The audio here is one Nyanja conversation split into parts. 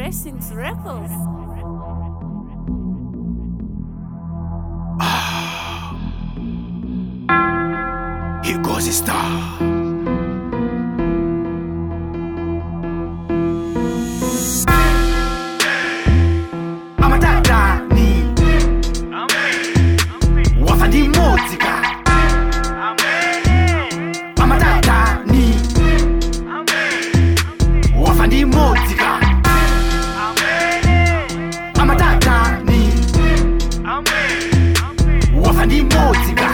Blessings Records. Here goes the star. Amatadani wafandi muzika amatadani wafandi muzika amatadani wafandi muzika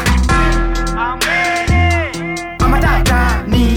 amatadani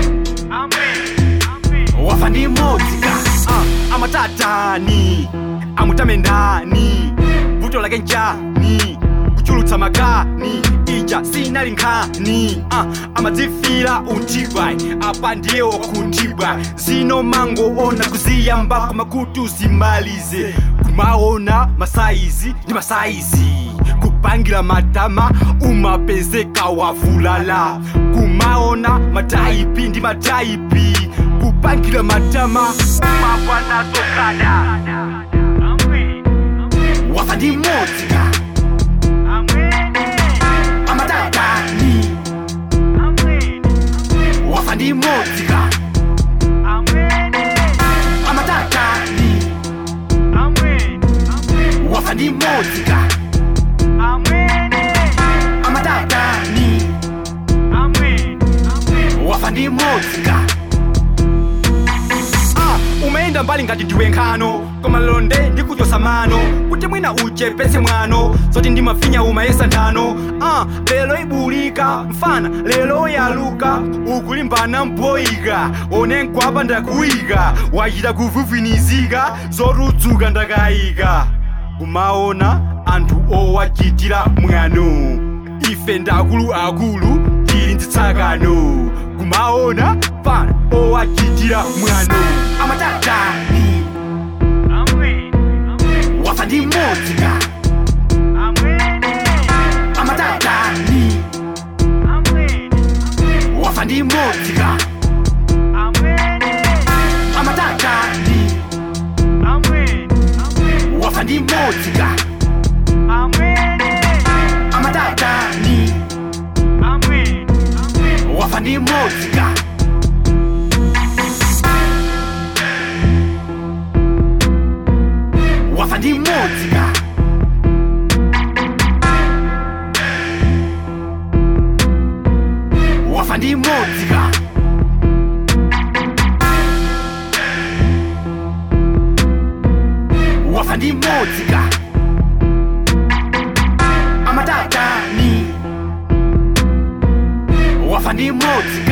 wafandi muzika ah, amatatani amutamendani vuto lake njani kuchulutsa makani ija sinali nkhani ah, amadzifira untibwa apa ndiye wakutibwa zino mangoona kuziyambako makutu zimalize kumaona masaizi ndi masaizi kupangira matama umapezeka wavulala kumaona mataipi ndi mataipi kupangira matama umapana tokada wafa ndi modzika amatadani wafa ndi modzika amatadani wafa ndi modzika amatadani wafa ndi modzika Ah, umeenda mbali ngati ndiwe nkhano koma londe ndikuchosa mano kuti mwina uchepese mwano zoti ndimafinya umayesa nthano ah, lero ibulika mfana lero yaluka ukulimbana mboyika one nkwapa ndakuyika wachita kuvuvinizika zotudzuka ndakayika kumaona anthu owachitira mwano ife ndakuluakulu tili nzitsakano kumaona fana owachitira mwano amatadani wafa ndi modzika amatadani wafa ndi modzika amatadani wafa ndi modzika amatadani wafa ndi modzika wafa ndi modzika wafa ndi modzika wafa ndi modzika amatadani wafa ndi modzika